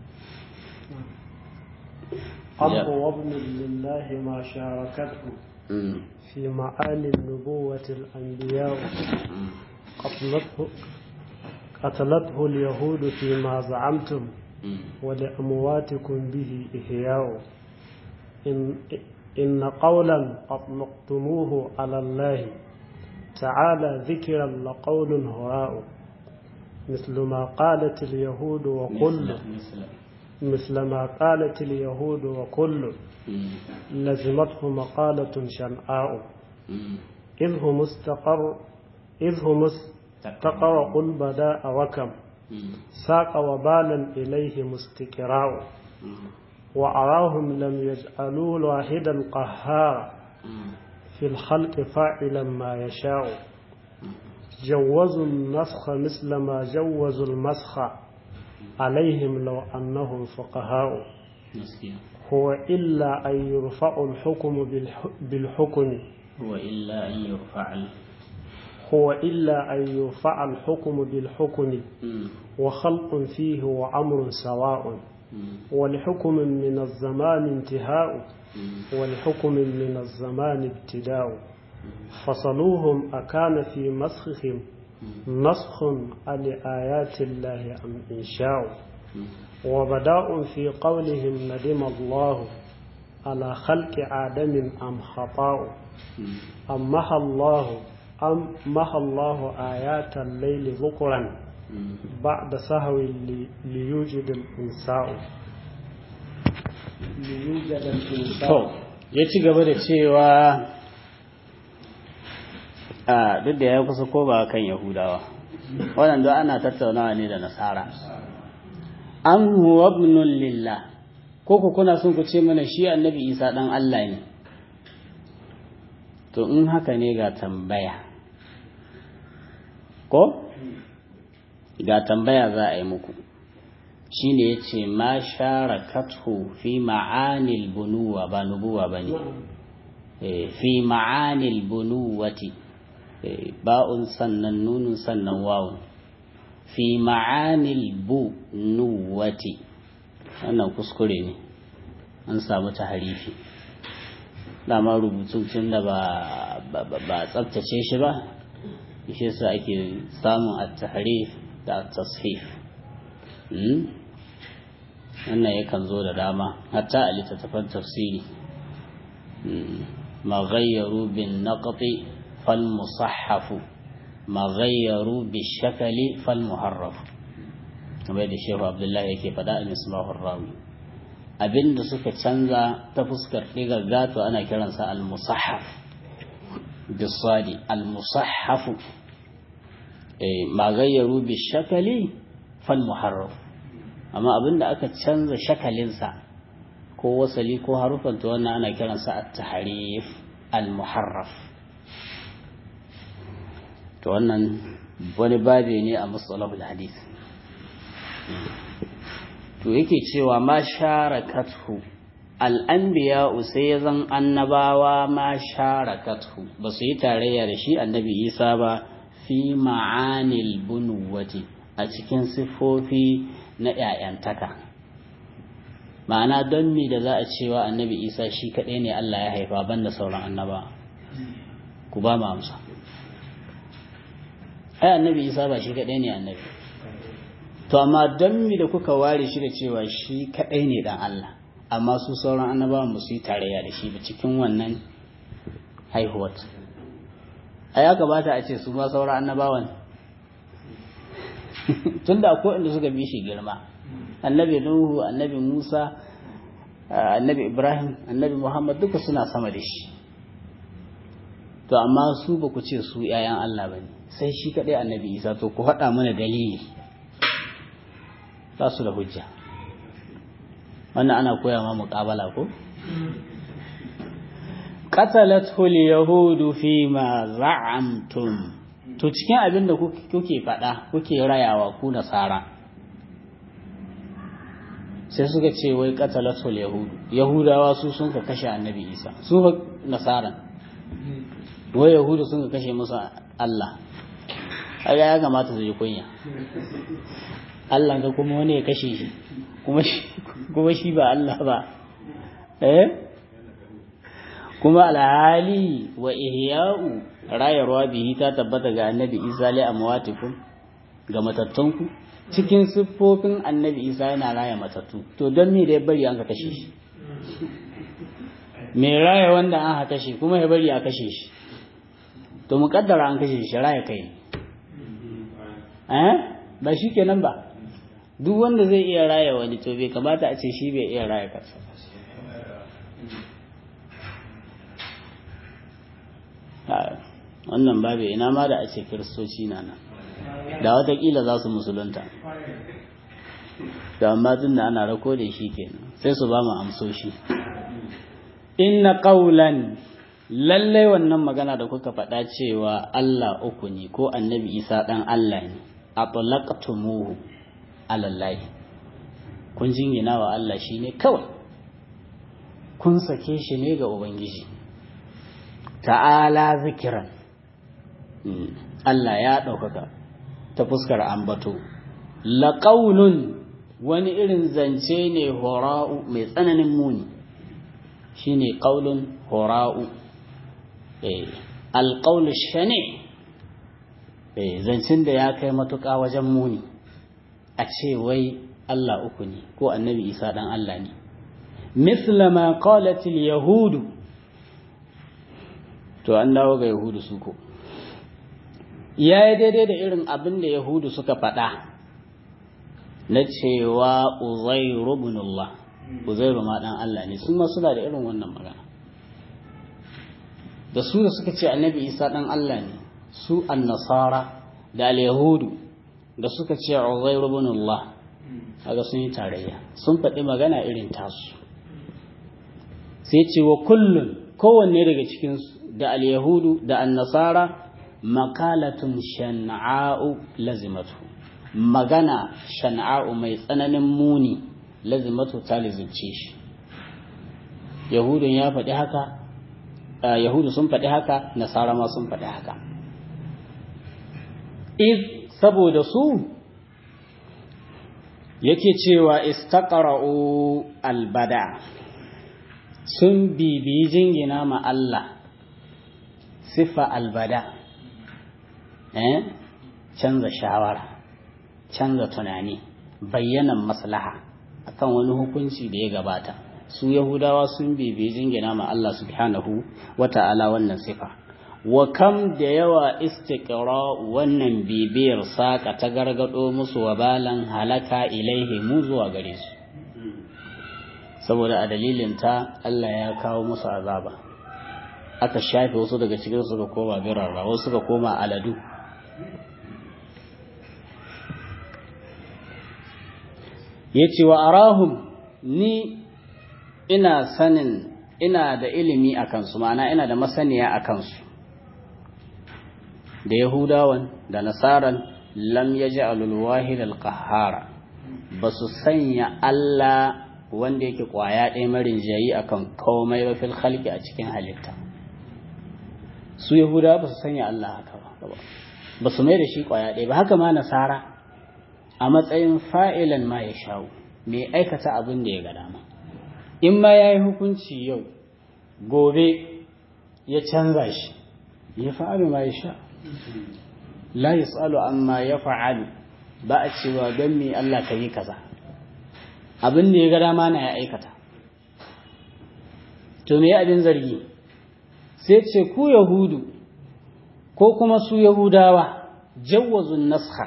أب وابن لله ما شاركته في معالي النبوة الأنبياء قتلته قتلته اليهود فيما زعمتم ولأمواتكم به إحياء إن, إن قولا أطلقتموه على الله تعالى ذكرا لقول هراء مثل ما قالت اليهود وكل مثل ما قالت اليهود وكل لزمته مقالة شنعاء إذ هم استقر إذ هم استقر قل بداء وكم ساق وبالا إليه مستكراء وأراهم لم يجعلوا واحدا قهارا في الخلق فاعلا ما يشاء جوزوا النسخ مثل ما جوزوا المسخ عليهم لو أنهم فقهاء هو إلا أن يرفع الحكم بالحكم هو إلا أن يرفع هو إلا أن يرفع الحكم بالحكم وخلق فيه وأمر سواء ولحكم من الزمان انتهاء ولحكم من الزمان ابتداء فصلوهم أكان في مسخهم نسخ لآيات الله أم إنشاء وبداء في قولهم ندم الله على خلق آدم أم خطاء أم محى الله أم محى الله آيات الليل ذكرا بعد سهو ليوجد الإنساء ليوجد الإنساء ya ci gaba da cewa a duk da ya kusa ko ba kan yahudawa wannan don ana tattaunawa ne da nasara an huwa ibnun lillah ko ku kuna son ku ce mana shi annabi isa dan Allah ne to in haka ne ga tambaya ko ga tambaya za a yi muku shine yace ma sharakathu fi ma'anil bunuwa ba nubuwa bane fi ma'anil bunuwati ba'un sannan nunun sannan wawun fi ma'anil bunuwati wannan kuskure ne an samu ta harifi dama rubutun tun da ba tsabtace shi ba shi yasa ake samun at-tahrif da at-tashif wannan yakan zo da dama hatta a littattafan tafsiri ma ghayyaru bin naqti fal musahhafu ma ghayyaru bi shakali fal muharraf kamar da shehu abdullahi yake faɗa a misbahur rawi abinda suka canza ta fuskar ɗigar gato ana kiransa al musahhaf bisadi al musahhafu ma ghayyaru bi shakali fal muharraf amma abinda aka canza shakalinsa ko wasali ko harufan to wannan ana kiransa at-tahrif al-muharraf to wannan wani babe ne a mustalahul hadith to yake cewa ma sharakathu al-anbiya sai ya zan annabawa ma sharakathu ba su yi tarayya da shi annabi Isa ba fi ma'anil bunuwati a cikin siffofi na ‘ya'yantaka ma'ana don mi da za a cewa annabi isa shi kaɗai ne Allah ya haifa banda sauran annaba ku ba mu amsa ai annabi isa ba shi kaɗai ne annabi to amma don mi da kuka ware shi da cewa shi kaɗai ne dan Allah amma su sauran annabawan ba su yi tarayya da shi ba cikin wannan haihuwar a ya gabata a ce su ma sauran annabawan tunda akwai inda suka bi shi girma annabi nuhu annabi musa annabi ibrahim annabi muhammad duka suna sama da shi to amma su ba ku ce su yayan allah ba ne sai shi kaɗai annabi isa to ku haɗa mana dalili ba su da hujja wannan ana koya ma muƙabala ko qatalathu al-yahudu fi ma za'amtum to cikin abin da kuke faɗa kuke rayawa ku nasara sai suka ce wai qatalatul yahudu yahudawa su sun ka kashe annabi isa su nasara wai yahudu sun ka kashe musu Allah kaga ya kamata su yi kunya Allah ga kuma wani ya kashe shi kuma shi kuma shi ba Allah ba eh kuma alhali wa ihya'u rayarwa bihi ta tabbata ga annabi isa li amwatikum ga matattunku cikin siffofin annabi isa yana raya matattu to don me da ya bari an ka kashe shi me raya wanda an ha kashe kuma ya bari a kashe shi to muƙaddara an kashe shi raya kai eh ba shi kenan ba duk wanda zai iya raya wani to bai kamata a ce shi bai iya raya kansa wannan babu ina ma da a ce kiristoci na nan da watakila za su musulunta da amma tun da ana rako da shi kenan sai su ba mu amsoshi inna qawlan lallai wannan magana da kuka faɗa cewa Allah uku ne ko annabi Isa ɗan Allah ne atlaqtumuhu alallahi kun jingina wa Allah shine kawai kun sake shi ne ga ubangiji ta'ala zikiran Allah ya ɗaukaka ta fuskar ambato laƙaunun wani irin zance ne hora'u mai tsananin muni shi ne ƙaunun hora'u alƙaunu shane zancen da ya kai matuƙa wajen muni a ce wai Allah uku ne ko annabi isa ɗan Allah ne misla ma qalatil yahudu to an dawo ga yahudu su ko ya yi daidai da irin abin da yahudu suka faɗa na cewa uzairu ibnullah uzairu ma dan Allah ne sun ma suna da irin wannan magana da su da suka ce annabi isa dan Allah ne su annasara da al-yahudu da suka ce uzairu ibnullah kaga sun yi tarayya sun faɗi magana irin tasu sai ce wa kullun kowanne daga cikin da al-yahudu da annasara makalatun shan'a'u lazimatu magana shan'a'u mai tsananin muni lazimatu ta lizimce shi yahudun ya faɗi haka yahudu sun faɗi haka nasara ma sun faɗi haka iz saboda su yake cewa istaqra'u albada sun bibiyi jingina ma Allah sifa albada eh canza shawara canza tunani bayyanan maslaha akan wani hukunci da ya gabata su yahudawa sun bibiyi jingina ma Allah subhanahu wata'ala wannan sifa wa kam da yawa istiqra wannan bibiyar saka ta gargado musu wabalan halaka ilaihi mu zuwa gare su saboda a dalilin ta Allah ya kawo musu azaba aka shafe wasu daga cikin su ga koma birarra wasu ga koma aladu yace wa arahum ni ina sanin ina da ilimi a kansu ma'ana ina da masaniya a kansu da yahudawan da nasaran lam ya ji alulwahid alkahara ba su sanya Allah wanda yake kwaya ɗaya marin jayi akan komai ba fil halki a cikin halitta su yahudawa ba su sanya Allah haka ba ba su mai da shi kwaya ɗaya ba haka ma nasara a matsayin fa'ilan ma ya shawo mai aikata abin da ya ga dama in ma ya yi hukunci yau gobe ya canza shi ya fa'alu ma ya sha la ya tsalo amma ya fa'alu ba a cewa don me Allah ka yi kaza abin da ya ga dama na ya aikata to me abin zargi sai ce ku yahudu ko kuma su yahudawa jawazun naskha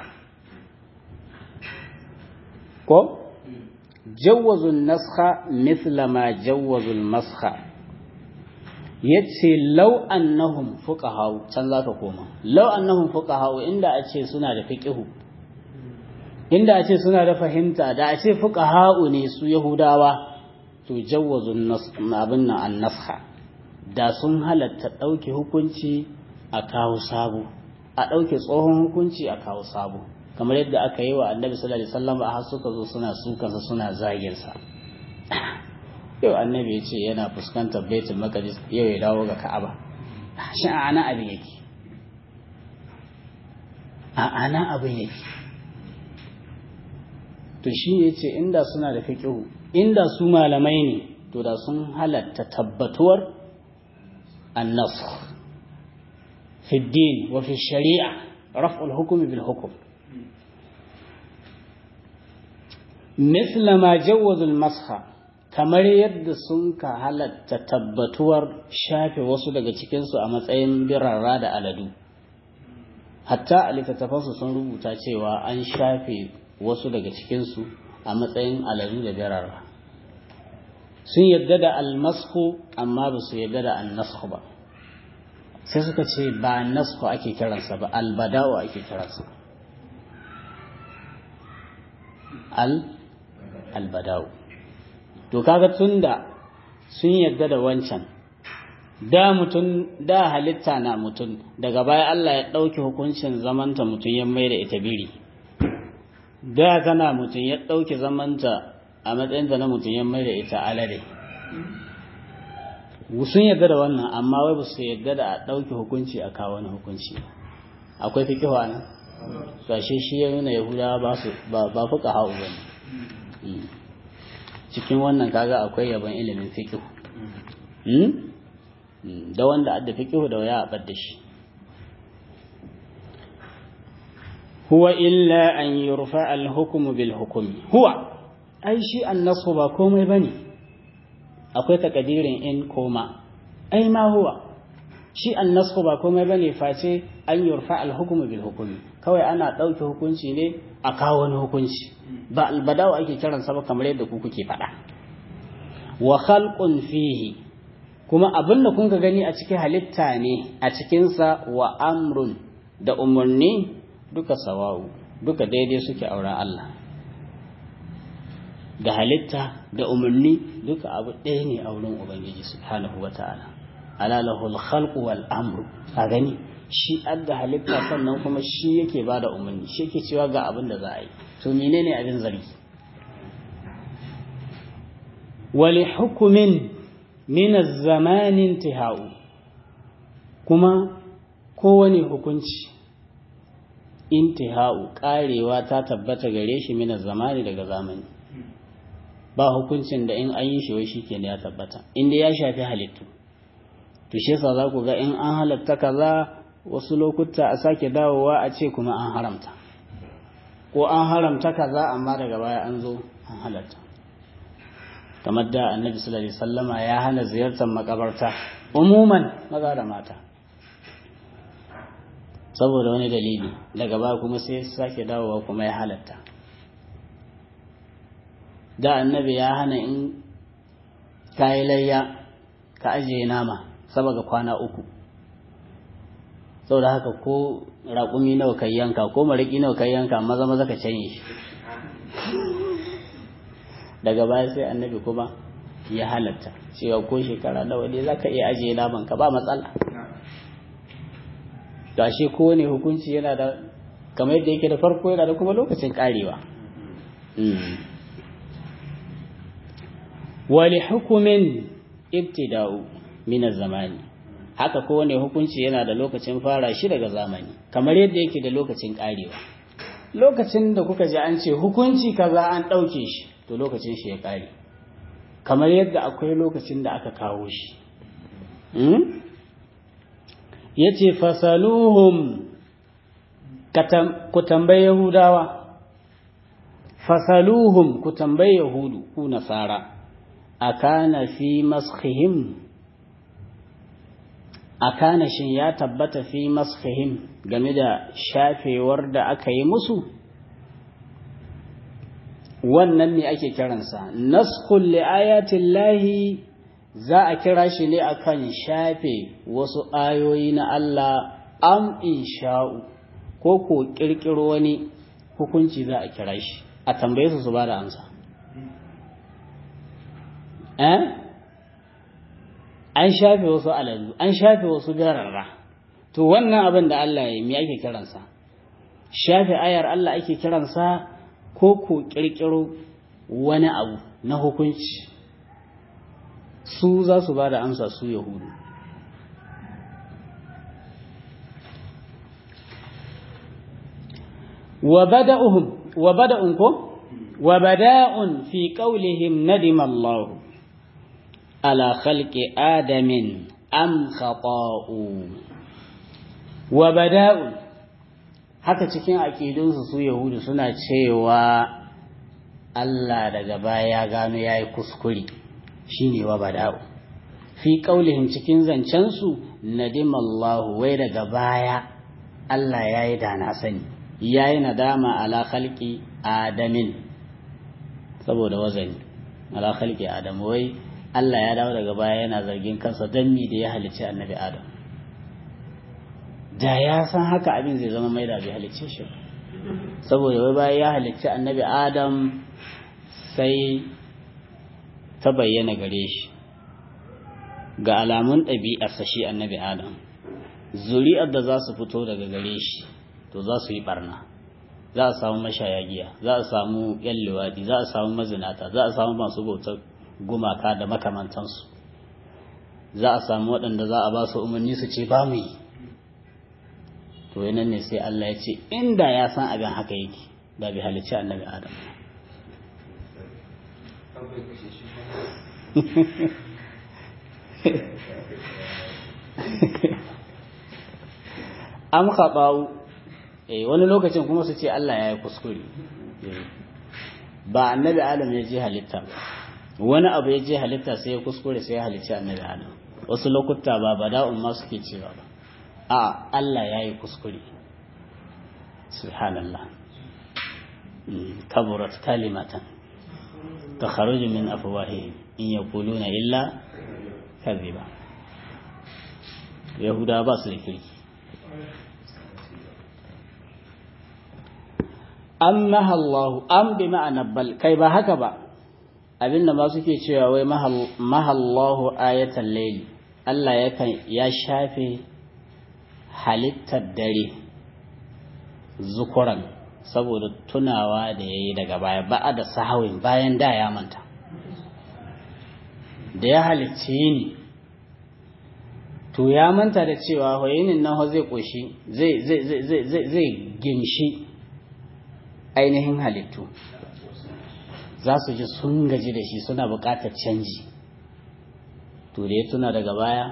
ko جوزوا النسخ مثل ما جوزوا المسخ yace law annahum fuqaha can zaka koma law annahum fuqaha inda a ce suna da fiqhu inda a ce suna da fahimta da a ce fuqaha ne su yahudawa to jawwazu abin nan an-nasha da sun halatta dauke hukunci a kawo sabo a dauke tsohon hukunci a kawo sabo kamar yadda aka yi wa annabi sallallahu alaihi wasallam a har suka zo suna sukansa suna zagin sa yau annabi ya ce yana fuskantar baitul maqdis yau ya dawo ga ka'aba shi a ana abin yake a ana abin yake to shi ne ce inda suna da fiqhu inda su malamai ne to da sun halatta tabbatuwar النسخ في الدين وفي الشريعة رفع الحكم بالحكم مثل ما جوز المسخ kamar yadda sun ka halatta tabbatuwar shafe wasu daga cikinsu a matsayin birarra da aladu hatta a littattafansu sun rubuta cewa an shafe wasu daga cikinsu a matsayin aladu da birarra sun yadda da almasku amma ba su yadda da annasku ba sai suka ce ba nasku ake kiransa ba albada'u ake kiransa al albada'u to kaga tunda sun yadda da wancan da mutum da halitta na mutum daga baya Allah ya ɗauki hukuncin zamanta mutum ya mai da ita biri da tana mutum ya ɗauki zamanta a matsayinta na mutum ya mai da ita alade sun yarda da wannan amma wai ba su yarda da a ɗauki hukunci a kawo wani hukunci akwai fikihu nan gashe shi ya nuna yahudawa ba su ba fuka hau ba cikin wannan kaga akwai yaban ilimin fikihu da wanda adda fikihu da waya a ɓadda shi huwa illa an yurfa al-hukmu bil hukmi huwa ai shi annasu ba komai bane akwai takadirin in koma ai ma huwa shi annasu ba komai bane face an yurfa al-hukmu bil hukmi kawai ana dauke hukunci ne a kawo wani hukunci ba albadawa ake kiran sa ba kamar yadda ku kuke faɗa wa khalqun fihi kuma abin da kun ga gani a cikin halitta ne a cikinsa wa amrun da umarni duka sawa'u duka daidai suke auren Allah da halitta da umarni duka abu ɗaya ne a wurin Ubangiji subhanahu wa ta'ala ala lahul khalqu wal amru a gani shi adda halitta sannan kuma shi yake ba da umarni shi yake cewa ga abin da za a yi to menene abin zargi wali hukumin min az-zaman intihau kuma kowane hukunci intihau karewa ta tabbata gare shi min zamani daga zamani ba hukuncin da in an yi shi wai shikenan ya tabbata inda ya shafi halittu to shi yasa za ku ga in an halatta kaza wasu lokuta a sake dawowa a ce kuma an haramta ko an haramta kaza amma daga baya an zo an halatta kamar da annabi sallallahu alaihi wasallama ya hana ziyartar makabarta umuman maza da mata saboda wani dalili daga baya kuma sai sake dawowa kuma ya halatta da annabi ya hana in kayi layya ka ajiye nama saboda kwana uku saboda haka ko raƙumi nawa kai yanka ko mariki nawa kai yanka maza maza ka canye shi daga baya sai annabi kuma ya halatta cewa ko shekara nawa ne zaka iya ajiye naman ka ba matsala da shi kowane hukunci yana da kamar yadda yake da farko yana da kuma lokacin karewa wali hukumin ibtida'u min zamani haka kowane hukunci yana da lokacin fara shi daga zamani kamar yadda yake da lokacin karewa lokacin da kuka ji an ce hukunci kaza an ɗauke shi to lokacin shi ya kare kamar yadda akwai lokacin da aka kawo shi ya ce fasaluhum ku tambayi yahudawa fasaluhum ku tambayi yahudu ku nasara akana fi maskhihim akana shin ya tabbata fi maskhihim game da shafewar da aka yi musu wannan ne ake kiransa naskhul li ayatin lahi za a kira shi ne akan shafe wasu ayoyi na Allah am insha'u ko ko kirkiro wani hukunci za a kira shi a tambaye su su ba da amsa eh an shafe wasu alalu an shafe wasu gararra to wannan abin da Allah ya yi me ake kiransa shafe ayar Allah ake kiransa ko ko kirkiro wani abu na hukunci su za su ba da amsa su yahudu wa bada'uhum wa bada'un ko wa bada'un fi qawlihim nadima Allah ala khalqi adamin am khata'u wa bada'un haka cikin aqidunsu su yahudu suna cewa Allah daga baya ya gano yayi kuskure shine wa bada'u fi qaulihim cikin zancen su nadimallahu wai daga baya Allah yayi da na sani yayi nadama ala khalqi adamin saboda wazani ala khalqi adam wai Allah ya dawo daga baya yana zargin kansa dan mi da ya halicci annabi adam da ya san haka abin zai zama mai da bai halicce shi saboda wai bayan ya halicci annabi adam sai ta bayyana gare shi ga alamun ɗabi'arsa shi annabi adam zuri'ar da za su fito daga gare shi to za su yi barna za a samu mashaya giya za a samu yan luwaɗi za a samu mazinata za a samu masu bautar gumaka da makamantansu za a samu waɗanda za a ba su umarni su ce ba mu yi to yanan ne sai Allah ya ce inda ya san abin haka yake da bai halicci annabi adam am khaɓawu eh wani lokacin kuma su ce Allah ya yi kuskure ba annabi adam ya je halitta wani abu ya je halitta sai ya kuskure sai ya halicci annabi adam wasu lokuta ba bada'un ma suke cewa ba a Allah ya yi kuskure subhanallah kaburat kalimatan ta kharuju min afwahihim in yaquluna illa kadhiba yahuda ba su da kirki am mahallahu am bi ma'ana bal kai ba haka ba abinda ma suke cewa wai mahallahu ayatan layli Allah yakan ya shafe halittar dare zukuran saboda tunawa da ya yi daga baya ba'a da sahawin bayan da ya manta da ya halicci yini to ya manta da cewa hoyinin nan zai koshi zai gimshi ainihin halittu za su ji sun gaji da shi suna buƙatar canji to da ya tuna daga baya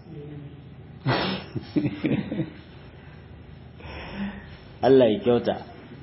Allah ya kyauta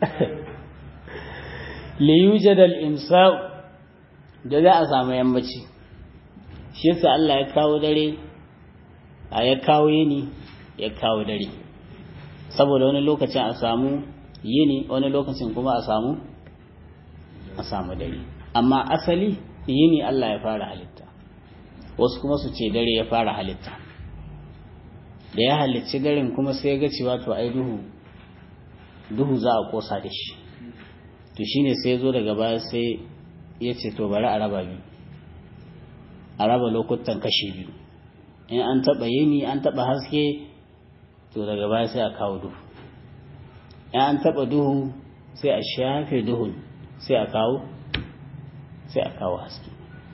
liyujad al-imsa'u da za a samu yammaci shi yasa Allah ya kawo dare a ya kawo yini ya kawo dare saboda wani lokacin a samu yini wani lokacin kuma a samu a samu dare amma asali yini Allah ya fara halitta wasu kuma su ce dare ya fara halitta da ya halicci daren kuma sai ga cewa to ai duhu duhu za a kosa da shi to shine sai ya zo daga baya sai ya ce to bari a raba biyu a raba lokutan kashe biyu in an taɓa yini an taɓa haske to daga baya sai a kawo duhu in an taɓa duhu sai a shafe duhun sai a kawo sai a kawo haske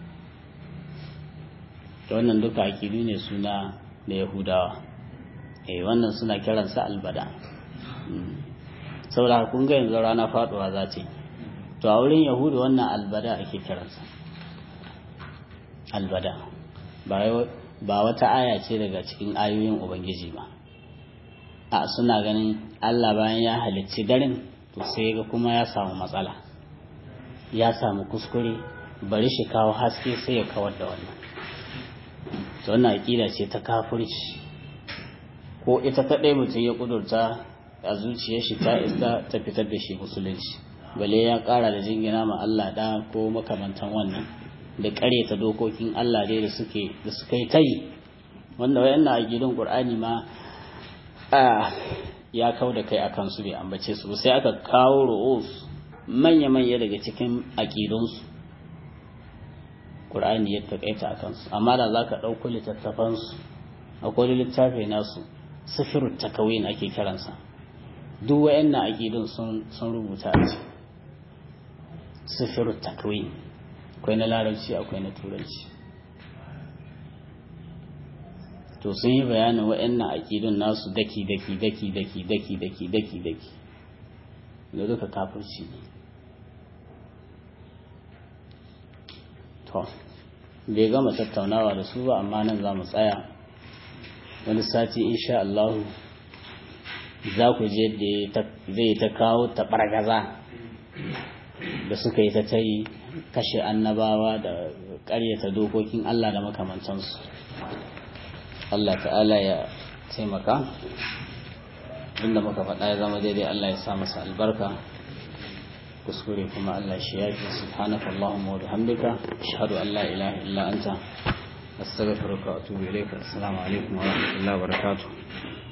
da wannan duka akidu ne suna da yahudawa eh wannan suna kiransa albada saboda kun ga yanzu rana faduwa za ta yi to a wurin yahudu wannan albada ake kiransa albada ba wata aya ce daga cikin ayoyin ubangiji ba a suna ganin allah bayan ya halicci daren to sai ga kuma ya samu matsala ya samu kuskure bari shi kawo haske sai ya kawar da wannan to wannan aƙida ce ta kafirci ko ita kaɗai mutum ya ƙudurta a zuciyar shi ta isa ta fitar da shi musulunci bale ya ƙara da jingina ma Allah da ko makamantan wannan da ƙareta dokokin Allah dai da suke da suka yi tayi wanda wayannan aqidun Qur'ani ma ya kau da kai akan su bai ambace su sai aka kawo ru'us manya manya daga cikin aqidun su Qur'ani ya takaita akan su amma da zaka dauko littattafan su akwai littafi nasu sifirut takawin ake kiransa duk wayannan aqidun sun sun rubuta a ciki sifirut takwin akwai na larabci akwai na turanci to sun yi bayanin wayannan aqidun nasu daki daki daki daki daki daki daki daki da duka kafirci ne to bai gama tattaunawa da su ba amma nan za mu tsaya wani sati insha Allah za ku je da zai ta kawo taɓargaza da suka yi ta ta yi kashe annabawa da ƙaryata dokokin Allah da makamantansu Allah ta'ala ya taimaka inda muka faɗa ya zama daidai Allah ya sa masa albarka kuskure kuma Allah shi ya fi subhanaka Allahumma wa bihamdika ashhadu an la ilaha illa anta astaghfiruka wa atubu ilayka assalamu alaikum wa rahmatullahi wa barakatuh